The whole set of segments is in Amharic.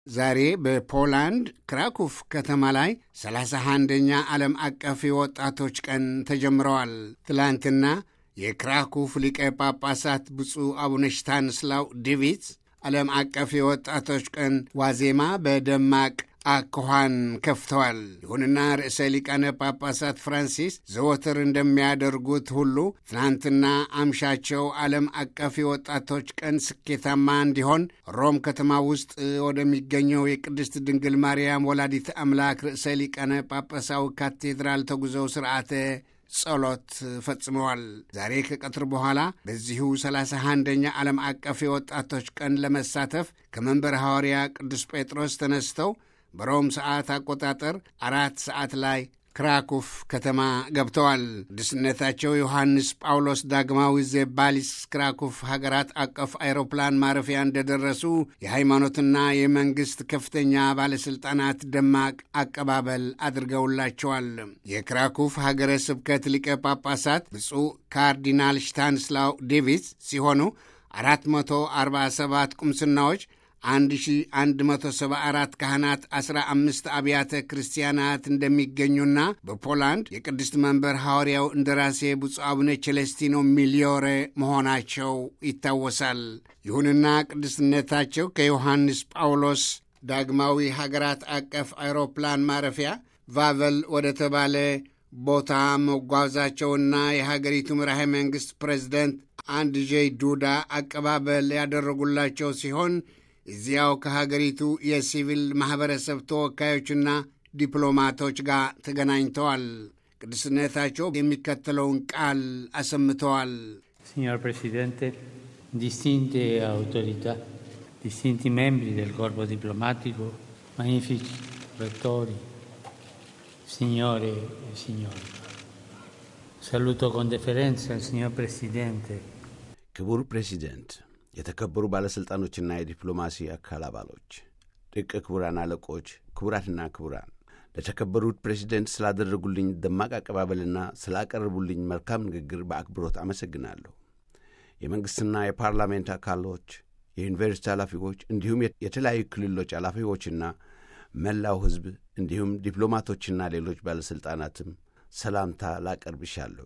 ዛሬ በፖላንድ ክራኩፍ ከተማ ላይ 31ኛ ዓለም አቀፍ የወጣቶች ቀን ተጀምረዋል። ትላንትና የክራኩፍ ሊቀ ጳጳሳት ብፁዕ አቡነ ሽታንስላው ዲቪትስ ዓለም አቀፍ የወጣቶች ቀን ዋዜማ በደማቅ አኳኋን ከፍተዋል። ይሁንና ርዕሰ ሊቃነ ጳጳሳት ፍራንሲስ ዘወትር እንደሚያደርጉት ሁሉ ትናንትና አምሻቸው ዓለም አቀፍ የወጣቶች ቀን ስኬታማ እንዲሆን ሮም ከተማ ውስጥ ወደሚገኘው የቅድስት ድንግል ማርያም ወላዲት አምላክ ርዕሰ ሊቃነ ጳጳሳዊ ካቴድራል ተጉዘው ስርዓተ ጸሎት ፈጽመዋል። ዛሬ ከቀትር በኋላ በዚሁ 31ኛ ዓለም አቀፍ የወጣቶች ቀን ለመሳተፍ ከመንበረ ሐዋርያ ቅዱስ ጴጥሮስ ተነስተው በሮም ሰዓት አቆጣጠር አራት ሰዓት ላይ ክራኩፍ ከተማ ገብተዋል። ቅዱስነታቸው ዮሐንስ ጳውሎስ ዳግማዊ ዘባሊስ ክራኩፍ ሀገራት አቀፍ አይሮፕላን ማረፊያ እንደደረሱ የሃይማኖትና የመንግሥት ከፍተኛ ባለሥልጣናት ደማቅ አቀባበል አድርገውላቸዋል። የክራኩፍ ሀገረ ስብከት ሊቀ ጳጳሳት ብፁዕ ካርዲናል ሽታንስላው ዴቪስ ሲሆኑ 447 ቁምስናዎች 1174 ካህናት 15 አብያተ ክርስቲያናት እንደሚገኙና በፖላንድ የቅድስት መንበር ሐዋርያው እንደራሴ ብፁዕ አቡነ ቸለስቲኖ ሚሊዮሬ መሆናቸው ይታወሳል። ይሁንና ቅድስትነታቸው ከዮሐንስ ጳውሎስ ዳግማዊ ሀገራት አቀፍ አይሮፕላን ማረፊያ ቫቨል ወደ ተባለ ቦታ መጓዛቸውና የሀገሪቱ መራሄ መንግሥት ፕሬዚደንት አንድ ጄይ ዱዳ አቀባበል ያደረጉላቸው ሲሆን እዚያው ከሀገሪቱ የሲቪል ማኅበረሰብ ተወካዮችና ዲፕሎማቶች ጋር ተገናኝተዋል። ቅዱስነታቸው የሚከተለውን ቃል አሰምተዋል። Signor Presidente, distinte autorità, distinti membri del corpo diplomatico, magnifici rettori, signore e signori. Saluto con deferenza il signor Presidente. ክቡር ፕሬዚደንት የተከበሩ ባለሥልጣኖችና የዲፕሎማሲ አካል አባሎች፣ ደቀ ክቡራን አለቆች፣ ክቡራትና ክቡራን ለተከበሩት ፕሬዚደንት ስላደረጉልኝ ደማቅ አቀባበልና ስላቀረቡልኝ መልካም ንግግር በአክብሮት አመሰግናለሁ። የመንግሥትና የፓርላሜንት አካሎች፣ የዩኒቨርሲቲ ኃላፊዎች እንዲሁም የተለያዩ ክልሎች ኃላፊዎችና መላው ሕዝብ እንዲሁም ዲፕሎማቶችና ሌሎች ባለሥልጣናትም ሰላምታ ላቀርብ ይሻለሁ።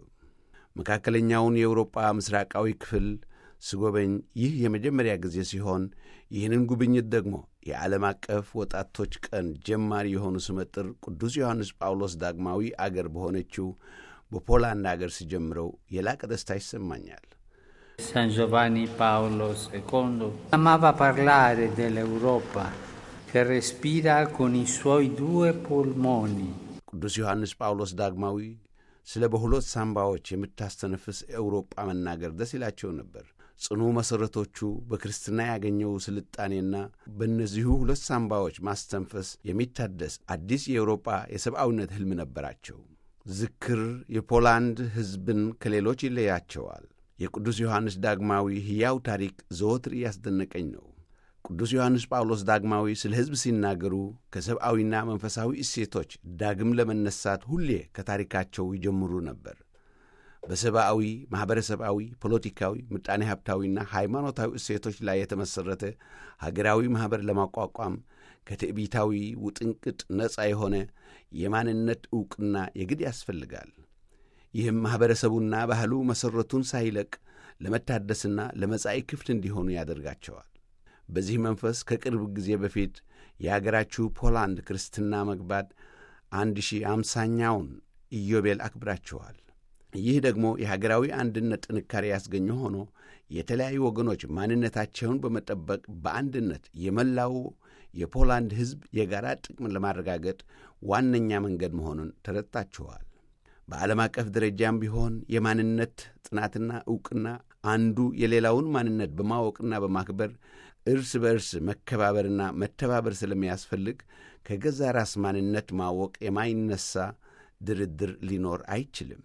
መካከለኛውን የአውሮጳ ምስራቃዊ ክፍል ስጎበኝ ይህ የመጀመሪያ ጊዜ ሲሆን ይህንን ጉብኝት ደግሞ የዓለም አቀፍ ወጣቶች ቀን ጀማሪ የሆኑ ስመጥር ቅዱስ ዮሐንስ ጳውሎስ ዳግማዊ አገር በሆነችው በፖላንድ አገር ሲጀምረው የላቀ ደስታ ይሰማኛል። San Giovanni Paolo II amava parlare dell'Europa che respira con i suoi due polmoni. ቅዱስ ዮሐንስ ጳውሎስ ዳግማዊ ስለ በሁለት ሳምባዎች የምታስተነፍስ ኤውሮጳ መናገር ደስ ይላቸው ነበር። ጽኑ መሠረቶቹ በክርስትና ያገኘው ስልጣኔና በእነዚሁ ሁለት ሳምባዎች ማስተንፈስ የሚታደስ አዲስ የአውሮጳ የሰብአዊነት ሕልም ነበራቸው። ዝክር የፖላንድ ሕዝብን ከሌሎች ይለያቸዋል። የቅዱስ ዮሐንስ ዳግማዊ ሕያው ታሪክ ዘወትር እያስደነቀኝ ነው። ቅዱስ ዮሐንስ ጳውሎስ ዳግማዊ ስለ ሕዝብ ሲናገሩ ከሰብአዊና መንፈሳዊ እሴቶች ዳግም ለመነሳት ሁሌ ከታሪካቸው ይጀምሩ ነበር። በሰብአዊ፣ ማኅበረሰባዊ፣ ፖለቲካዊ፣ ምጣኔ ሀብታዊና ሃይማኖታዊ እሴቶች ላይ የተመሠረተ ሀገራዊ ማኅበር ለማቋቋም ከትዕቢታዊ ውጥንቅጥ ነፃ የሆነ የማንነት ዕውቅና የግድ ያስፈልጋል። ይህም ማኅበረሰቡና ባህሉ መሠረቱን ሳይለቅ ለመታደስና ለመጻኢ ክፍት እንዲሆኑ ያደርጋቸዋል። በዚህ መንፈስ ከቅርብ ጊዜ በፊት የአገራችሁ ፖላንድ ክርስትና መግባት አንድ ሺህ አምሳኛውን ኢዮቤል አክብራችኋል። ይህ ደግሞ የሀገራዊ አንድነት ጥንካሬ ያስገኘ ሆኖ የተለያዩ ወገኖች ማንነታቸውን በመጠበቅ በአንድነት የመላው የፖላንድ ሕዝብ የጋራ ጥቅምን ለማረጋገጥ ዋነኛ መንገድ መሆኑን ተረድታችኋል። በዓለም አቀፍ ደረጃም ቢሆን የማንነት ጥናትና ዕውቅና አንዱ የሌላውን ማንነት በማወቅና በማክበር እርስ በእርስ መከባበርና መተባበር ስለሚያስፈልግ ከገዛ ራስ ማንነት ማወቅ የማይነሳ ድርድር ሊኖር አይችልም።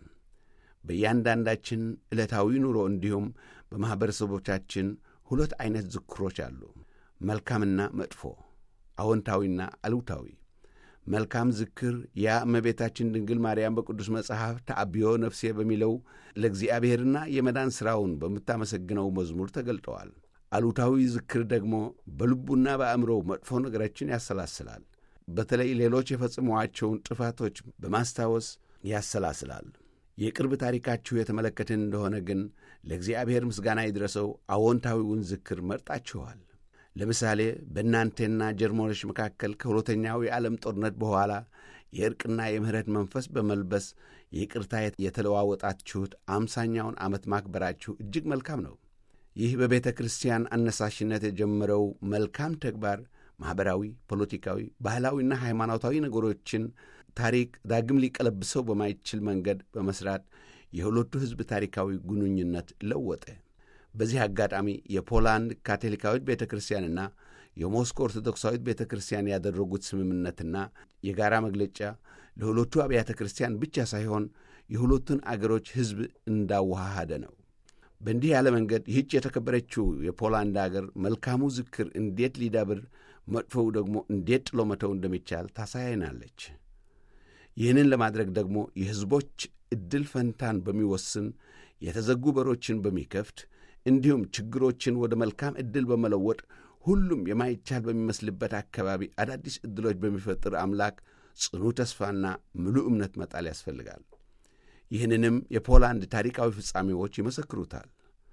በእያንዳንዳችን ዕለታዊ ኑሮ እንዲሁም በማኅበረሰቦቻችን ሁለት ዐይነት ዝክሮች አሉ፣ መልካምና መጥፎ፣ አዎንታዊና አሉታዊ። መልካም ዝክር ያ እመቤታችን ድንግል ማርያም በቅዱስ መጽሐፍ ተአብዮ ነፍሴ በሚለው ለእግዚአብሔርና የመዳን ሥራውን በምታመሰግነው መዝሙር ተገልጠዋል። አሉታዊ ዝክር ደግሞ በልቡና በአእምሮው መጥፎ ነገሮችን ያሰላስላል። በተለይ ሌሎች የፈጽሟቸውን ጥፋቶች በማስታወስ ያሰላስላል። የቅርብ ታሪካችሁ የተመለከትን እንደሆነ ግን ለእግዚአብሔር ምስጋና ይድረሰው አዎንታዊውን ዝክር መርጣችኋል። ለምሳሌ በእናንተና ጀርመኖች መካከል ከሁለተኛው የዓለም ጦርነት በኋላ የእርቅና የምሕረት መንፈስ በመልበስ ይቅርታ የተለዋወጣችሁት አምሳኛውን ዓመት ማክበራችሁ እጅግ መልካም ነው። ይህ በቤተ ክርስቲያን አነሳሽነት የጀመረው መልካም ተግባር ማኅበራዊ፣ ፖለቲካዊ፣ ባህላዊና ሃይማኖታዊ ነገሮችን ታሪክ ዳግም ሊቀለብሰው በማይችል መንገድ በመሥራት የሁለቱ ሕዝብ ታሪካዊ ግንኙነት ለወጠ። በዚህ አጋጣሚ የፖላንድ ካቶሊካዊት ቤተ ክርስቲያንና የሞስኮ ኦርቶዶክሳዊት ቤተ ክርስቲያን ያደረጉት ስምምነትና የጋራ መግለጫ ለሁለቱ አብያተ ክርስቲያን ብቻ ሳይሆን የሁለቱን አገሮች ሕዝብ እንዳዋሃደ ነው። በእንዲህ ያለ መንገድ ይህች የተከበረችው የፖላንድ አገር መልካሙ ዝክር እንዴት ሊዳብር፣ መጥፎው ደግሞ እንዴት ጥሎ መተው እንደሚቻል ታሳያናለች። ይህንን ለማድረግ ደግሞ የሕዝቦች ዕድል ፈንታን በሚወስን የተዘጉ በሮችን በሚከፍት እንዲሁም ችግሮችን ወደ መልካም ዕድል በመለወጥ ሁሉም የማይቻል በሚመስልበት አካባቢ አዳዲስ ዕድሎች በሚፈጥር አምላክ ጽኑ ተስፋና ምሉእ እምነት መጣል ያስፈልጋል። ይህንንም የፖላንድ ታሪካዊ ፍጻሜዎች ይመሰክሩታል።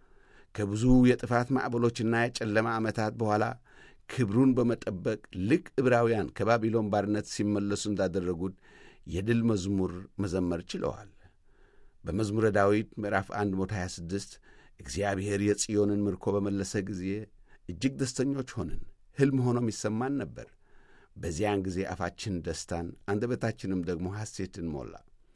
ከብዙ የጥፋት ማዕበሎችና የጨለማ ዓመታት በኋላ ክብሩን በመጠበቅ ልክ ዕብራውያን ከባቢሎን ባርነት ሲመለሱ እንዳደረጉት የድል መዝሙር መዘመር ችለዋል። በመዝሙረ ዳዊት ምዕራፍ 126 እግዚአብሔር የጽዮንን ምርኮ በመለሰ ጊዜ እጅግ ደስተኞች ሆንን፣ ሕልም ሆኖም ይሰማን ነበር። በዚያን ጊዜ አፋችን ደስታን አንደበታችንም ደግሞ ሐሴትን ሞላ።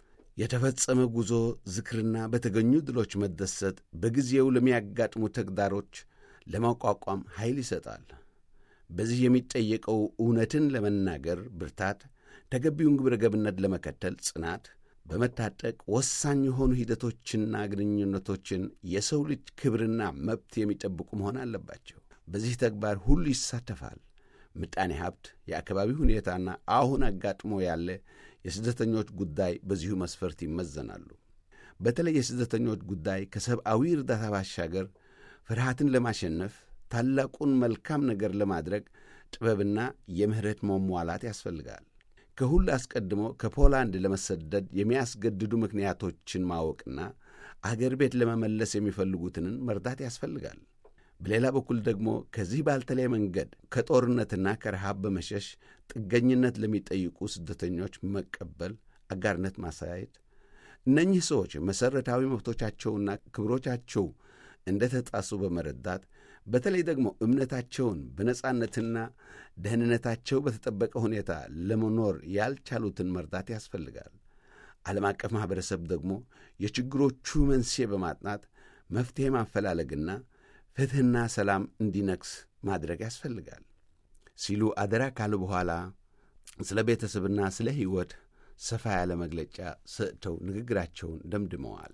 የተፈጸመ ጉዞ ዝክርና በተገኙ ድሎች መደሰት በጊዜው ለሚያጋጥሙ ተግዳሮች ለማቋቋም ኃይል ይሰጣል። በዚህ የሚጠየቀው እውነትን ለመናገር ብርታት፣ ተገቢውን ግብረ ገብነት ለመከተል ጽናት፣ በመታጠቅ ወሳኝ የሆኑ ሂደቶችና ግንኙነቶችን የሰው ልጅ ክብርና መብት የሚጠብቁ መሆን አለባቸው። በዚህ ተግባር ሁሉ ይሳተፋል። ምጣኔ ሀብት፣ የአካባቢ ሁኔታና አሁን አጋጥሞ ያለ የስደተኞች ጉዳይ በዚሁ መስፈርት ይመዘናሉ። በተለይ የስደተኞች ጉዳይ ከሰብአዊ እርዳታ ባሻገር ፍርሃትን ለማሸነፍ ታላቁን መልካም ነገር ለማድረግ ጥበብና የምሕረት መሟላት ያስፈልጋል። ከሁሉ አስቀድሞ ከፖላንድ ለመሰደድ የሚያስገድዱ ምክንያቶችን ማወቅና አገር ቤት ለመመለስ የሚፈልጉትንን መርዳት ያስፈልጋል። በሌላ በኩል ደግሞ ከዚህ ባልተለየ መንገድ ከጦርነትና ከረሃብ በመሸሽ ጥገኝነት ለሚጠይቁ ስደተኞች መቀበል፣ አጋርነት ማሳየት፣ እነኚህ ሰዎች መሠረታዊ መብቶቻቸውና ክብሮቻቸው እንደ ተጣሱ በመረዳት በተለይ ደግሞ እምነታቸውን በነጻነትና ደህንነታቸው በተጠበቀ ሁኔታ ለመኖር ያልቻሉትን መርዳት ያስፈልጋል። ዓለም አቀፍ ማኅበረሰብ ደግሞ የችግሮቹ መንስኤ በማጥናት መፍትሔ ማፈላለግና ፍትሕና ሰላም እንዲነግስ ማድረግ ያስፈልጋል ሲሉ አደራ ካሉ በኋላ ስለ ቤተሰብና ስለ ሕይወት ሰፋ ያለ መግለጫ ሰጥተው ንግግራቸውን ደምድመዋል።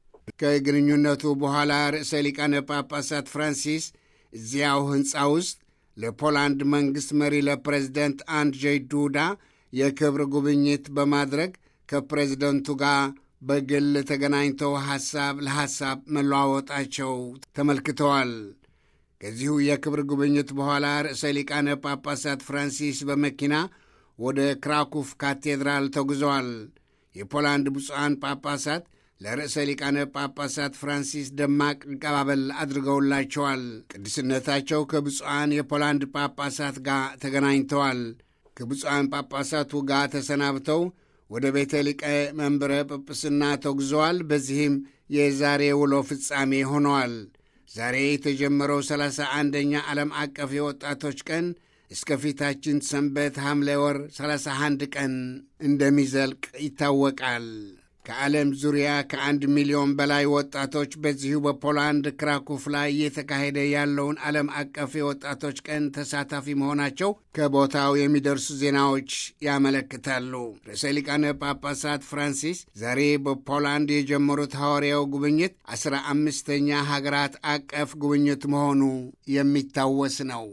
ከግንኙነቱ በኋላ ርዕሰ ሊቃነ ጳጳሳት ፍራንሲስ እዚያው ሕንፃ ውስጥ ለፖላንድ መንግሥት መሪ ለፕሬዝደንት አንድrzej ዱዳ የክብር ጉብኝት በማድረግ ከፕሬዝደንቱ ጋር በግል ተገናኝተው ሐሳብ ለሐሳብ መለዋወጣቸው ተመልክተዋል። ከዚሁ የክብር ጉብኝት በኋላ ርዕሰ ሊቃነ ጳጳሳት ፍራንሲስ በመኪና ወደ ክራኩፍ ካቴድራል ተጉዘዋል። የፖላንድ ብፁዓን ጳጳሳት ለርዕሰ ሊቃነ ጳጳሳት ፍራንሲስ ደማቅ አቀባበል አድርገውላቸዋል። ቅዱስነታቸው ከብፁዓን የፖላንድ ጳጳሳት ጋር ተገናኝተዋል። ከብፁዓን ጳጳሳቱ ጋር ተሰናብተው ወደ ቤተ ሊቀ መንበረ ጵጵስና ተጉዘዋል። በዚህም የዛሬ ውሎ ፍጻሜ ሆነዋል። ዛሬ የተጀመረው ሰላሳ አንደኛ ዓለም አቀፍ የወጣቶች ቀን እስከ ፊታችን ሰንበት ሐምሌ ወር 31 ቀን እንደሚዘልቅ ይታወቃል። ከዓለም ዙሪያ ከአንድ ሚሊዮን በላይ ወጣቶች በዚሁ በፖላንድ ክራኩፍ ላይ እየተካሄደ ያለውን ዓለም አቀፍ የወጣቶች ቀን ተሳታፊ መሆናቸው ከቦታው የሚደርሱ ዜናዎች ያመለክታሉ። ርዕሰ ሊቃነ ጳጳሳት ፍራንሲስ ዛሬ በፖላንድ የጀመሩት ሐዋርያው ጉብኝት አስራ አምስተኛ ሀገራት አቀፍ ጉብኝት መሆኑ የሚታወስ ነው።